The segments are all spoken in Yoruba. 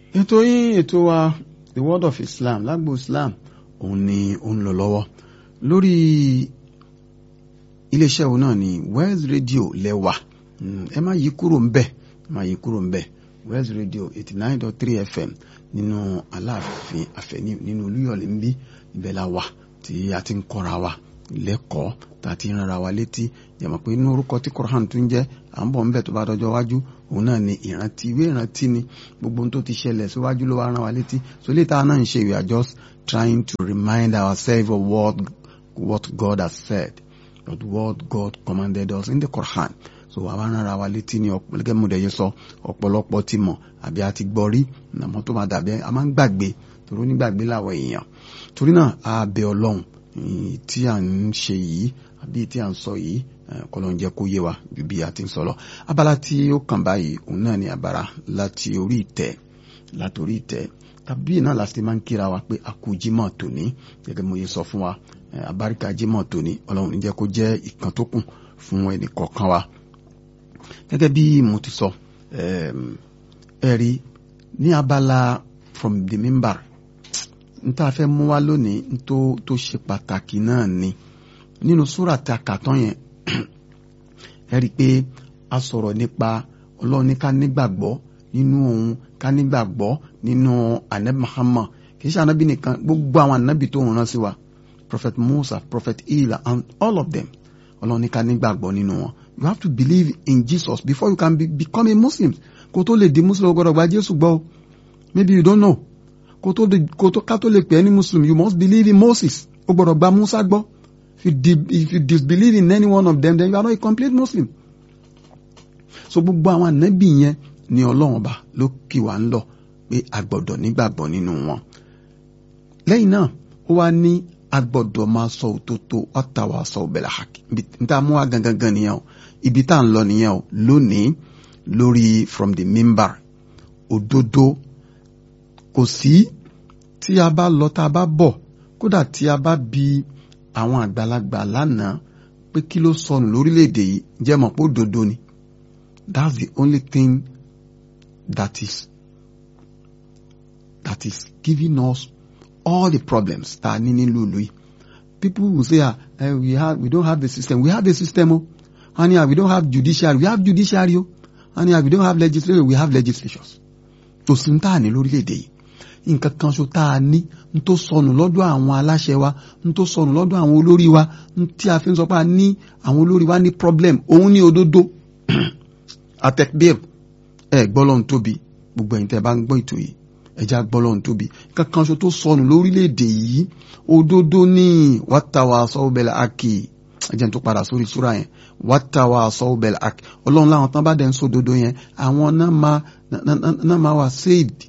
ètò yín ètò wa the word of islam lágbo islam òun ni ó ń lọ lọ́wọ́ lórí iléeṣẹ́ òun náà ni West Radio lẹ́wà ẹ má yí kúrò ń bẹ̀ ẹ má yí kúrò ń bẹ̀ West Radio eighty nine dot three FM nínú aláàfin àfẹ́ní nínú olúyọ̀lé ń bí ibẹ̀ la wà tí a ti ń kọ́ra wa lẹ́kọ̀ọ́ tá a ti ń rárá wa létí jẹ̀mọ̀ pé inú orúkọ tí Quran tún jẹ́ à ń bọ̀ ń bẹ̀ tó bá dọjọ́ wájú òun náà ni ìrántí ìwé ìrántí ni gbogbo ohun tó ti ṣẹlẹ̀ síwájú ló wá rán wa létí so létà náà ń ṣe we are just trying to remind ourselves of what, what God has said of what God commanded us in the Quran so àwa rán ara wa létí ní ọ̀pọ̀lọpọ̀ mọ̀dẹ̀yẹ sọ ọ̀pọ̀lọpọ̀ ti mọ̀ àbí a ti gbọ́ rí àmọ́ tó máa dàbí a máa ń gbàgbé torí onígbàgbé làwọn èèyàn torí náà a bẹ ọlọ́run tí à ń ṣe yìí àbí tí à ń sọ yìí kọlọ́n jẹ́ kó yé wa ju bí a ti ń sọ lọ abala tí ó kàn báyìí òun náà ni abara láti orí ìtẹ́ láti orí ìtẹ́ tàbí náà láti máa ń kíra wa pé a kú jímọ̀ tòní gẹ́gẹ́ mo yẹ sọ fún wa abáríkà jímọ̀ tòní ọlọ́run ní jẹ́ kó jẹ́ ìkan tó kù fún ẹnì kọ̀ọ̀kan wa gẹ́gẹ́ bí mo ti sọ ẹ̀rí ní abala from the member n tá a fẹ́ mú wá lónìí n tó tó ṣe pàtàkì náà ni nínú súrà tá a kà tán yẹn ẹ rí i pé a sọ̀rọ̀ nípa ọlọ́run ní ká nígbàgbọ́ nínú òun ká nígbàgbọ́ nínú anabi Muhammad kì í ṣe anabi nìkan gbogbo àwọn anabi tó ń rán sí wa prophet Musa prophet Ila and all of them ọlọ́run ní ká nígbàgbọ́ nínú wọn you have to believe in Jesus before you can be, become a Muslim kó tó lè di Muslim o gbọ́dọ̀ gba Jésù gbọ́ o maybe you don't know kó tó kó tó ká tó lè pè é ní Muslim you must believe in Moses o gbọ́dọ̀ gba Musa gbọ́ if you, di, if you disbelieve in any one of them then you are not a complete Muslim so gbogbo àwọn ànábì yẹn ni ọlọ́run ọba ló kì wá ń lọ pé a gbọ́dọ̀ nígbàgbọ́ nínú wọn lẹ́yìn náà ó wá ní a gbọ́dọ̀ máa sọ òtótó ọ̀tàwà sọ òbẹ̀là hàkì níta mú wa gangan nìyẹn o ibi tá à ń lọ nìyẹn o lónìí lórí from the member òdodo kò sí tí a bá lọ tá a bá bọ̀ kódà tí a bá bi àwọn àgbàlagbà lánàá pé kí ló sọnù lórílẹ̀‐èdè yìí jẹ́ mọ̀ pé òdodo ni that's the only thing that is that is giving us all the problems tá a ní nílùú ìlú yìí people will say ah uh, we have we don't have the system we have the system o and yeah, we don't have judiciary we have judiciary o and yeah, we don't have legislature we have legislatures tó sì ń tà ní lórílẹ̀‐èdè yìí nǹkan kan ṣo tá a ní n tó sọnù lọ́dọ̀ àwọn aláṣẹ wa n tó sọnù lọ́dọ̀ àwọn olórí wa n tí a fi ń sọ pé a ní àwọn olórí wa ní problem òun ní òdodo atẹ́kbíir ẹ gbọ́lọ́hún tóbi gbogbo ẹ̀yin tẹ́ ẹ bá ń gbọ́ ètò yìí ẹja gbọ́lọ́hún tóbi kankan ṣo tó sọnù lórílẹ̀‐èdè yìí òdodo ní wàtàwà sọ́wọ́bẹ̀lẹ̀ àkì ẹjẹ̀ tó padà sórí súra yẹn wàtàwà sọ́wọ́bẹ̀lẹ̀ àkì ọlọ́run láwọn tán bá dẹ̀ ń sòdodo yẹn àwọn náà máa wà saved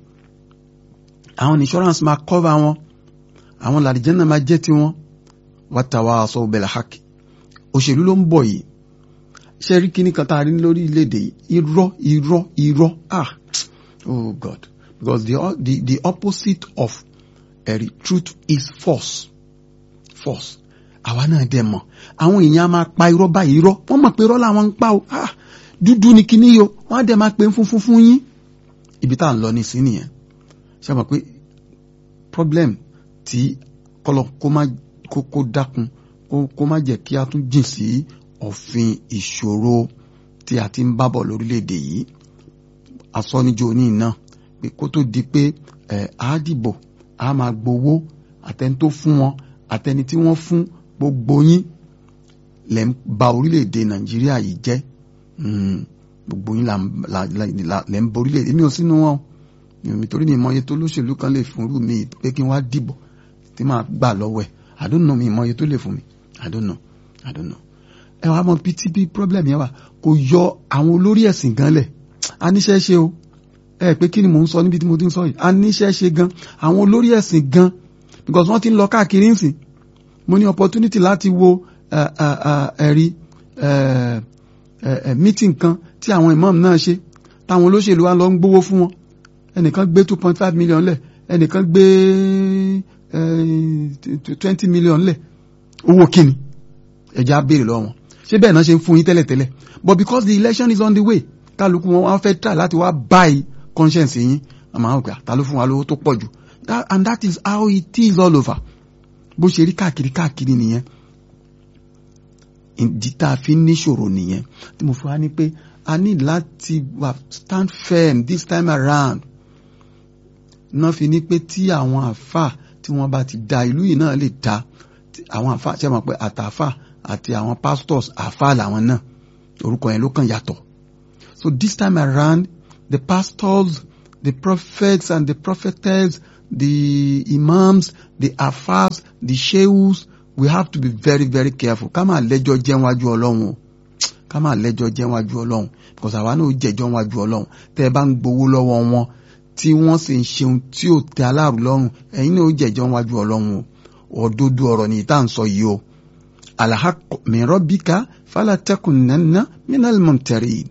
àwọn insurance máa cover wọn àwọn làdìjẹ́ náà máa jẹ́ ti wọn wàtàwà sọ́wọ́bẹ̀lẹ̀ àkì òṣèlú ló ń bọ̀ yìí ṣe rí kíní kan tá a rí lórí ilé-èdè yìí irọ́ irọ́ irọ́ ah oh God because the, the, the opposite of ẹ̀rí truth is false false àwa náà dẹ̀ mọ̀ àwọn èèyàn máa pa irọ́ báyìí irọ́ wọ́n mọ̀ pé irọ́ làwọn ń pa o ah dúdú ni kíní yo wọ́n á dẹ̀ máa pè ń funfun fún yín ibi tá à ń lọ ní sí nìyẹn ṣe mọ̀ pé problem tí kọlọ kó má kó kó dákun kó kó má jẹ́ kí a tún jìn sí òfin ìṣòro tí a ti ń bábọ̀ lórílẹ̀‐èdè yìí asọ́nijó ní iná pé kó tó di pé ẹ̀ á dìbò á máa gbowó àtẹni tó fún wọn àtẹni tí wọ́n fún gbogbo yín lẹ́ ń ba orílẹ̀‐èdè nàìjíríà yìí jẹ́ gbogbo yín lẹ́ ń ba orílẹ̀‐èdè mi ò sínú wọn nítorí mi ìmọ̀ye tó lóṣèlú kan lè fún rú mi pé kí n wá dìbò tí máa gbà lọ́wọ́ ẹ̀ I don't know mi ìmọ̀ye tó lè fún mi I don't know I don't know ẹ wàá mọ ptp problem yẹn wà kò yọ àwọn olórí ẹ̀sìn gan lẹ̀ a níṣẹ́ ṣe o ẹ pé kí ni mò ń sọ níbi tí mo ti ń sọ yìí a níṣẹ́ ṣe gan àwọn olórí ẹ̀sìn gan because wọ́n ti ń lọ káàkiri nsìn mo ní opportunity láti wo ẹ̀rí meeting kan tí àwọn imam náà ṣe táwọn olóṣèlú wa lọ ń gbowó fún wọn ẹnìkan gbé two point five million lẹ̀ ẹnìkan gbé twenty million lẹ̀ owó kíni ẹ̀já béèrè lọ́wọ́ wọn ṣé bẹ́ẹ̀ náà ṣe ń fún yín tẹ́lẹ̀tẹ́lẹ̀ but because the election is on the way kálukú wọn wá fẹ́ try láti wá buy conscience yín wọ́n máa ń pè ta ló fún wa lówó tó pọ̀ jù and that is how it is all over bó ṣe rí káàkiri káàkiri nìyẹn ìdí tá a fi ń níṣòro nìyẹn tí mo fi wá ní pé a ní láti wà stand firm this time around náà fi ní pé tí àwọn àfà tí wọ́n bá ti da ìlú yìí náà lè da àwọn àfà ṣe mọ̀ pé àtàfà àti àwọn pastors àfà làwọn náà orúkọ yẹn ló kàn yàtọ̀ so this time around the pastors the prophets and the prophetess the imams the afars the sheikhs we have to be very very careful ká máa lẹ́jọ́ jẹ́ wájú ọlọ́run o ká máa lẹ́jọ́ jẹ́ wájú ọlọ́run because àwa náà jẹ́jọ́ wájú ọlọ́run tẹ́ ẹ bá ń gbowó lọ́wọ́ wọn tí wọ́n sì ń ṣeun tí ò tẹ́ aláàrú lọ́rùn ẹ̀yin náà jẹ́jọ́ wájú ọlọ́run o òdodo ọ̀rọ̀ ni ìta ń sọ yìí o alhaqqu min rabbika fala takunanna minal mumtarin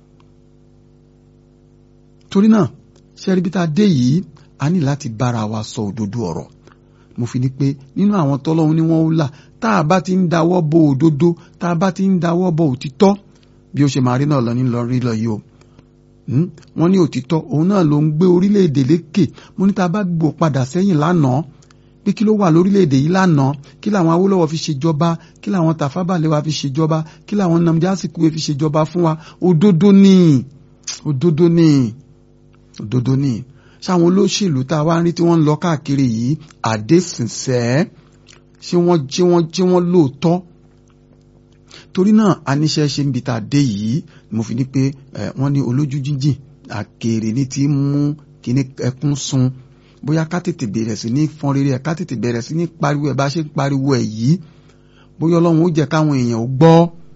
torí náà ṣẹ́rí bí tá a dé yìí a ní láti bára wa sọ òdodo ọ̀rọ̀ mo fi ní pé nínú àwọn tọ́lọ́hún ni wọ́n ń là tá a bá ti ń dáwọ́ bo òdodo tá a bá ti ń dáwọ́ bo òtítọ́ bí ó ṣe máa rí náà lọ nílọ rí lọ yìí o wọ́n ní òtítọ́ òun náà ló ń gbé orílẹ̀-èdè lékè mo ní tá a bá gbò padà sẹ́yìn lánàá pé kí ló wà lórílẹ̀-èdè yìí lánàá kí làwọn Awólọ́wọ̀ fi ṣèjọba kí làwọn Tafawa Balewa fi ṣèjọba kí làwọn Nnamdi Azikiwe fi ṣèjọba fún wa òdodo ni òdodo ni òdodo ni ṣáwọn olóṣèlú tá a wá ń rí tí wọ́n ń lọ káàkiri yìí àdéṣinsẹ́ ṣé wọ́n ṣé wọ́n ṣé wọ́n lóòótọ́ torí náà aníṣẹ́ ṣe ń bi tá a dé yìí mo fi ní pé wọ́n ní olójú jíjìn àkèrè ní ti mú kíní ẹkún sun bóyá ká tètè bẹ̀rẹ̀ sí ní fọn rere ẹ̀ ká tètè bẹ̀rẹ̀ sí ní pariwo ẹ̀ bá ṣe ń pariwo ẹ̀ yìí bóyá ọlọ́run ó jẹ́ káwọn èèyàn ó gbọ́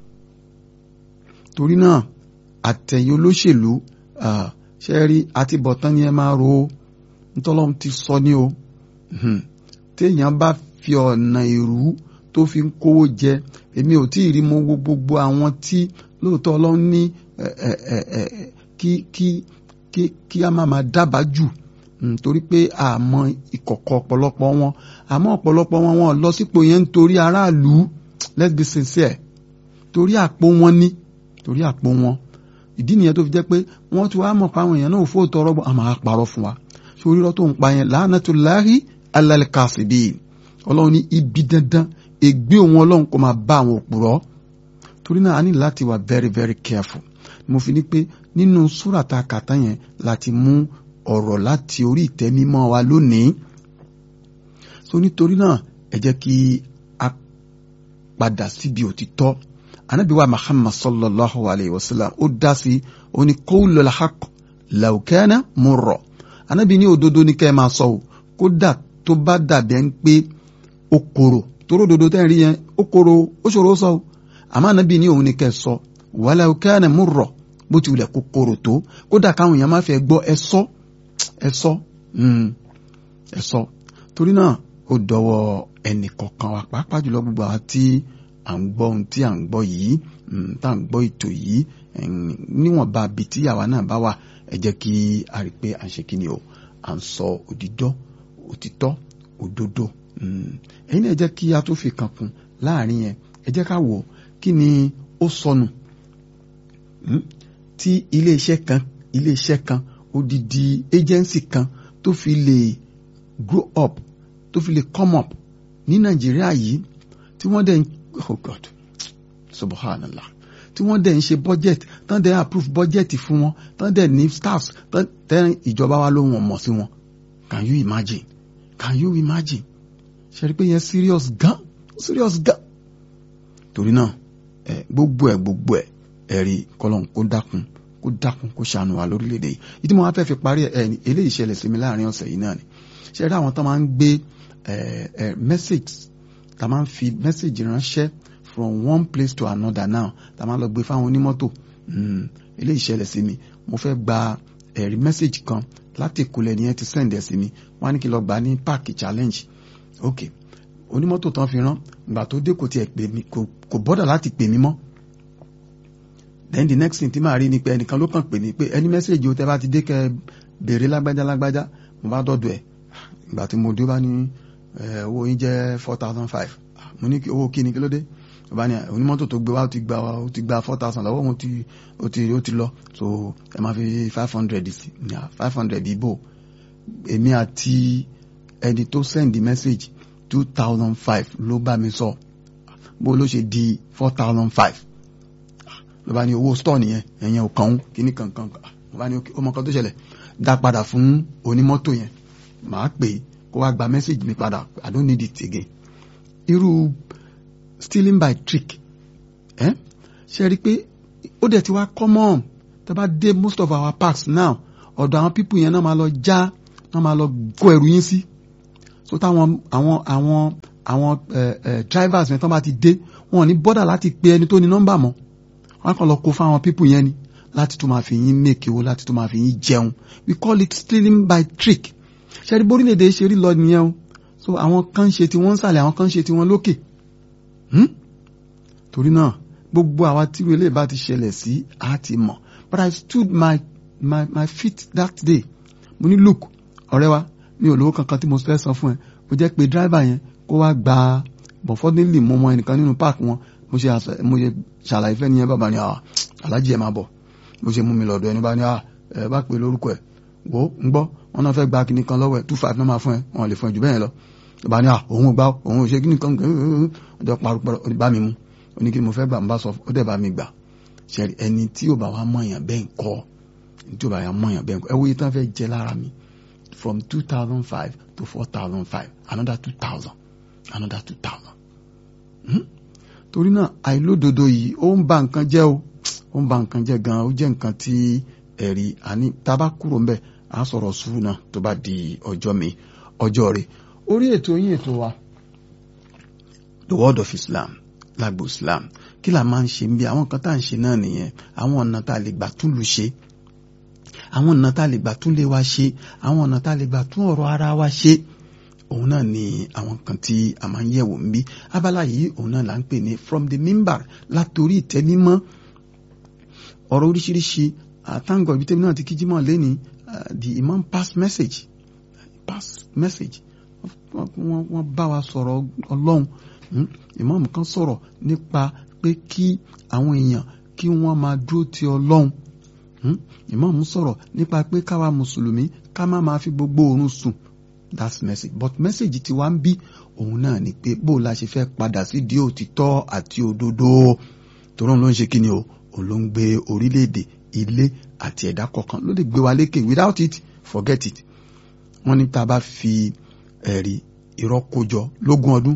torí náà àtẹ̀yìn olóṣèlú ṣe rí àti bọ̀tán ni ẹ máa ro nítọ́lọ́run ti sọ ní o téèyàn bá fi ọ̀nà ìrú tó fi ń kówó jẹ èmi ò tí ì rí mo wo gbogbo àwọn tí lóòótọ́ ọlọ́run ní kí kí kí kí a máa máa dábàá jù torí pé àmọ́ ìkọ̀kọ̀ ọ̀pọ̀lọpọ̀ wọn àmọ́ ọ̀pọ̀lọpọ̀ wọn wọn lọ sípò yẹn nítorí aráàlú let's be sincere torí àpò wọn ní torí àpò wọn ìdí nìyẹn tó fi jẹ́ pé wọ́n ti wá mọ̀ pé àwọn èèyàn náà ò fóòtọ́ ọ̀rọ̀ bọ̀ àmọ́ àparọ́ fún wa ṣé orírọ́ tó ń pa yẹn la'natullahi alal kasibin ọlọ́run ní ibi dandan ègbé òun ọlọ́run kò máa bá àwọn òpùrọ́ torí náà a ní láti wà very very careful mo fi ní pé nínú súràtà kàtá yẹn láti mú ọ̀rọ̀ láti orí ìtẹ́ mímọ́ wa lónìí so nítorí náà ẹ jẹ́ kí a padà síbi òtítọ́ anabi wa muhammad sallallahu alayhi wa sallam ó dá sí ó ní qawlul haqq law kana murra anabi ní òdodo ní kẹ́ ẹ máa sọ o kódà tó bá dàbí ẹni pé ó korò toró òdodo tẹ́ ẹ rí yẹn ó korò ó ṣòro sọ o àmọ́ anabi ní òun ní kẹ́ ẹ sọ walau kana murra bó ti wulẹ̀ kó korò tó kódà káwọn èèyàn máa fẹ́ gbọ́ ẹ sọ ẹ sọ ẹ sọ torí náà ó dọwọ́ ẹnì kọ̀ọ̀kan wa pàápàá jùlọ gbogbo àwọn tí à ń gbọ́ ohun tí à ń gbọ́ yìí tá à ń gbọ́ ètò yìí níwọ̀nba bíi tí àwa náà bá wà ẹ jẹ́ kí a rí i pé à ń ṣe kí ni o à ń sọ òdìdọ́ òtítọ́ òdodo ẹ̀yin náà ẹ jẹ́ kí a tó fi kan kún láàrin yẹn ẹ jẹ́ ká wò kí ni ó sọnù tí iléeṣẹ́ kan iléeṣẹ́ kan odidi agency kan tó fi lè grow up tó fi lè come up ní nàìjíríà yìí tí wọ́n dẹ̀ ń oh god subhanallah tí wọ́n dẹ̀ ń ṣe budget tán dẹ̀ approve budget fún wọn tán dẹ̀ ní staffs tán dẹ̀ ìjọba wa ló wọ́n mọ̀ sí wọn can you imagine can you imagine ṣe rí pé yẹn serious gan serious gan torí náà ẹ gbogbo ẹ gbogbo ẹ ẹ̀rí kọlọ́n kó dákun kó dákun kó ṣàánú wa lórílẹ̀‐èdè yìí ìdí mo wá fẹ́ fi parí ẹ̀ ní eléyìí ṣẹlẹ̀ sí mi láàrin ọ̀sẹ̀ yìí náà ni ṣe rí àwọn tó máa ń gbé message tá máa ń fi message ránṣẹ́ from one place to another now tá máa lọ gbé fáwọn onímọ́tò eléyìí ṣẹlẹ̀ sí mi mo fẹ́ gba ẹ̀rí message kan láti ìkúlẹ̀ ni ẹ ti send ẹ̀ sí mi wọ́n á ní kí lọ gbà ní park challenge ok onímọ́tò tán fi rán ìgbà tó dé kò tiẹ̀ pè mí kò bọ́dà láti pè mí mọ́ then the next thing tí màá rí ni pé ẹnìkan ló kàn pè mí pé ẹni mẹ́sẹ̀gì o tẹ́ bá ti dé kẹ́ béèrè lágbájá lágbájá mo bá dọ̀dọ̀ ẹ̀ ìgbà tí mo dé bá ní owó yín jẹ́ four thousand five mo ní owó kí ni kí ló dé bá ní onímọ́tò tó gbé wá ó ti gba ó ti gba four thousand lọ́wọ́ ó ti ó ti ó ti lọ so ẹ máa fi five hundred sí five hundred ibo èmi àti ẹni tó send message two thousand five ló bá mi sọ bó ló ṣe di four thousand five ló bá ní owó store nìyẹn ẹ̀yẹn ò kàn ń kíní kankan ló bá ní ọmọ kan tó ṣẹlẹ̀ dá padà fún onímọ́tò yẹn màá pè é kó wá gba message mi padà I don't need it again irú stealing by trick ẹ ṣe rí i pé ó dẹ̀ ti wá common tá a bá dé most of our parks now ọ̀dọ̀ àwọn people yẹn náà máa lọ já náà máa lọ kó ẹrù yín sí so táwọn àwọn àwọn àwọn drivers yẹn tó bá ti dé wọn ò ní bọ́dà láti pe ẹni tó ní nọ́mbà mọ́ wọn kàn lọ kó fáwọn people yẹn ni láti tún máa fi yín make owó láti tún máa fi yín jẹun we call it stealing by trick ṣẹ́rí borílẹ̀-èdè ṣe rí lọ nìyẹn o so àwọn kan ṣe tí wọ́n ń sàlẹ̀ àwọn kan ṣe tí wọ́n lókè torí náà gbogbo àwa tí wọlé bá ti ṣẹlẹ̀ sí a ti mọ̀ but I stood my my my feet that day mo ní look ọ̀rẹ́ wa mi ò lówó kankan tí mo fẹ́ san fún ẹ mo jẹ́ pé driver yẹn kó wá gba but fortunately mo mọ ẹnìkan nínú park wọn mo ṣe mo ṣe ṣàlàyé fẹ́ nìyẹn bàbá ni alájí ẹ̀ máa bọ̀ mo ṣe mú mi lọ́dọ̀ ẹni bá ní ẹ bá pè lórúkọ ẹ̀ wò ó ń gbọ́ wọn náà fẹ́ gba kíní kan lọ́wọ́ ẹ̀ two five náà máa fún ẹ wọn lè fún ẹ jù bẹ́ẹ̀ lọ bàbá ní òun ò gbà òun ò ṣe kíní kan ọjọ́ parupọ̀ bá mi mú ó ní kí mo fẹ́ gbà ń bá sọ ó dẹ̀ bá mi gbà ṣẹ́rí ẹni tí ò bá wá mọ̀yàn bẹ́ẹ̀ kọ́ ẹni tí ò bá wá mọ̀yàn bẹ́ẹ̀ kọ́ ẹ wo iye tán fẹ́ jẹ lára mi from two thousand five to four thousand five another two thousand another two thousand. torí náà àìlódodo yìí ó ń ba nǹkan jẹ́ o ó ń ba nǹkan jẹ́ gan-an ó jẹ́ nǹkan tí ẹ̀rí àní tá a bá kúrò ń bẹ̀ á sọ̀rọ̀ sùúrù náà tó bá di ọjọ́ mi ọjọ́ rẹ̀ orí ètò yín ètò wa the word of Islam lágbo Islam kí la máa ń ṣe ń bí àwọn nǹkan tá à ń ṣe náà nìyẹn àwọn ọ̀nà tá a lè gbà tún lu ṣe àwọn ọ̀nà tá a lè gbà tún lé wa ṣe àwọn ọ̀nà tá a lè gbà tún ọ̀rọ̀ ara wa ṣe òun náà ni àwọn kan tí a máa ń yẹ̀wò ń bí abala yìí òun náà là ń pè ní from the member látòrí ìtẹ́nímọ́ ọ̀rọ̀ oríṣiríṣi àtàǹgọ̀ ibi tẹ́mi náà ti kíjímọ̀ lẹ́ni the imam pass message pass message wọ́n bá wa sọ̀rọ̀ ọlọ́run imam kan sọ̀rọ̀ nípa pé kí àwọn èèyàn kí wọ́n máa dúró ti ọlọ́run imam sọ̀rọ̀ nípa pé káwa mùsùlùmí ká má máa fi gbogbo oorun sùn that's message but message tí wàá ń bí òun náà ni pé bó la ṣe fẹ́ padà sí di òtítọ́ àti òdodo tòun ló ń ṣe kíni o òun ló ń gbé orílẹ̀-èdè ilé àti ẹ̀dá kọ̀ọ̀kan ló lè gbé wa lékè without it forget it wọ́n ní tá a bá fi ẹ̀rí irọ́ kójọ lógún ọdún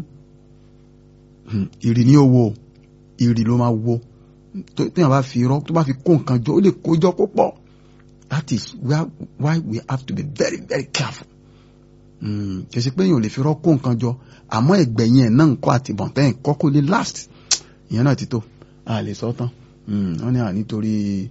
ìrì ní owó ìrì ló máa wo téèyàn bá fi irọ́ tó bá fi kó nǹkan jọ ó lè kójọ kó pọ̀ that is why we have to be very very careful kì í ṣe pé èèyàn ò lè fi irọ́ kó nǹkan jọ àmọ́ ẹ̀gbẹ̀yìn ẹ̀ náà ń kọ́ àti bọ̀ǹtẹ́yìn kọ́ kó lè last ìyẹn náà ti tó a lè sọ tán wọ́n ní à nítorí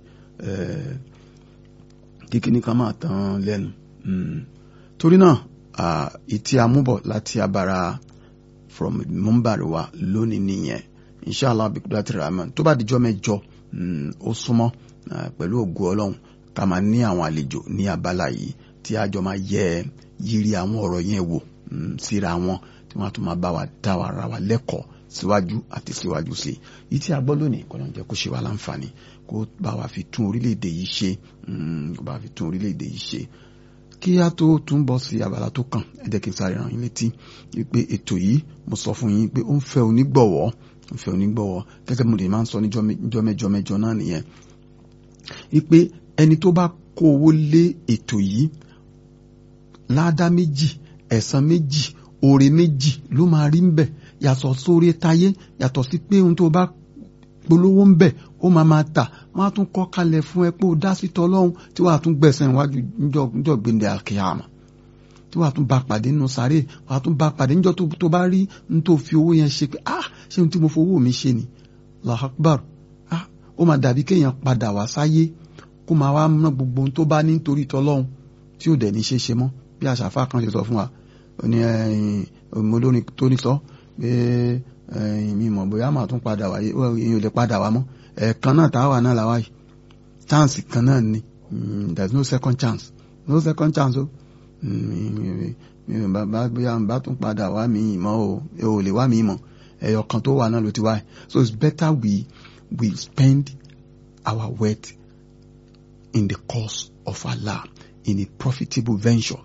kíkíní kan máa tán lẹ́nu torí náà ìtí amúbọ̀ láti abara from mumbari wa lónìí nìyẹn inshallah bikudat rahman tó bá dijọ́ mẹ́jọ ó súnmọ́ pẹ̀lú ògo ọlọ́run ká máa ní àwọn àlejò ní abala yìí tí àjọ máa yẹ yiri àwọn ọ̀rọ̀ yẹn wò síra wọn tí wọ́n á tún máa bá wa dá wa ra wa lẹ́kọ̀ọ́ síwájú àti síwájú sí i yìí tí a gbọ́ lónìí kọ́ ló ń jẹ́ kó ṣe wá láǹfààní kó bá wa fi tún orílẹ̀-èdè yìí ṣe kó bá wa fi tún orílẹ̀-èdè yìí ṣe kí a tó tún bọ́ sí abala tó kàn ẹ jẹ́ kí n sáré ràn yín létí wípé ètò yìí mo sọ fún yín pé ó ń fẹ́ onígbọ̀wọ́ ń fẹ́ onígbọ̀wọ́ gẹ́gẹ́ mo lè máa ń sọ níjọ́ mẹ́jọ mẹ́jọ náà nìyẹn wípé ẹni tó bá kó owó lé ètò yìí ládá méjì ẹ̀san méjì oore méjì ló máa rí ń bẹ̀ yàtọ̀ sórí táyé yàtọ̀ sí pé ohun tó bá polówó ń bẹ̀ ó máa máa tà wọ́n á tún kọ́ kalẹ̀ fún ẹ pé ó dá sí tọ́lọ́hún tí wàá tún gbẹ̀sẹ̀ iwájú níjọ́ gbẹ̀ndẹ̀ àkíyàmà tí wàá tún bá pàdé nínú sáré wàá tún bá pàdé níjọ́ tó bá rí ní tó fi owó yẹn ṣe pé ah ṣé ohun tí mo fowó mi ṣe ni Allahu Akbar ah ó máa dàbí kéèyàn padà wá sáyé kó máa wá ná gbogbo ohun tó bá ní nítorí tọ́lọ́hún tí ò dẹ̀ ní ṣe ṣe mọ́ bí àṣàfà kan ṣe sọ fún wa ó ní olórin tó ní sọ pé mi mọ̀ bóyá màá tún padà wáyé èèyàn ò lè padà wá mọ́ ẹ̀ẹ̀kan náà tá a wà náà làwá yìí chance kan náà ni there is no second chance no second chance o mi ò bá bóyá n bá tún padà wá mi ìmọ̀ o ẹ ò lè wá mi ìmọ̀ ẹ̀yọ̀ kan tó wà náà ló ti wá so it's better we we spend our wealth in the cause of Allah in a profitable venture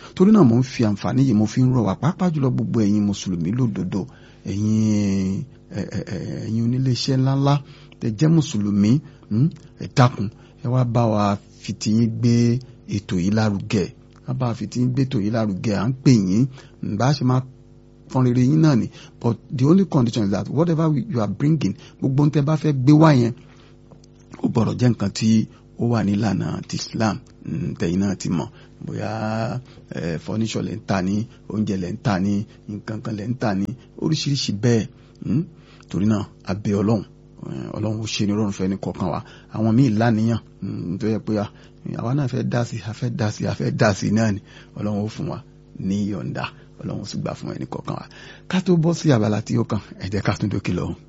torí náà mo ń fi àǹfààní yìí mo fi ń rọ̀ wá pàápàá jùlọ gbogbo ẹ̀yin mùsùlùmí lódodo ẹ̀yin ẹ̀yin oníléeṣẹ́ ńláńlá tẹ́ jẹ́ mùsùlùmí ẹ dákun ẹ wá bá wa fi tiyín gbé ètò yìí lárugẹ wá bá wa fi tiyín gbé ètò yìí lárugẹ à ń pè yín bá a ṣe máa fọn rere yín náà ni but the only condition is that whatever you are bringing gbogbo ń tẹ́ bá fẹ́ gbé wá yẹn ó gbọ́dọ̀ jẹ́ nǹkan tí ó wà nílànà ti Islam tẹ̀yin náà ti mọ̀ bóyá furniture lẹ́ ń tà ní oúnjẹ lẹ́ ń tà ní nǹkan kan lẹ́ ń tà ní oríṣiríṣi bẹ́ẹ̀ torí náà a bẹ̀ Ọlọ́run Ọlọ́run ó ṣe ní rọrùn fẹ́ ní kọ̀ọ̀kan wa àwọn míì láníyàn tó yẹ pé àwa náà fẹ́ dá sí a fẹ́ dá sí a fẹ́ dá sí náà ni Ọlọ́run ó fún wa ní yọ̀ǹda Ọlọ́run ó sì gbà fún ẹnì kọ̀ọ̀kan wa ká tó bọ́ sí abala tí ó kàn ẹ jẹ́ ká tún dókè lọ́hùn.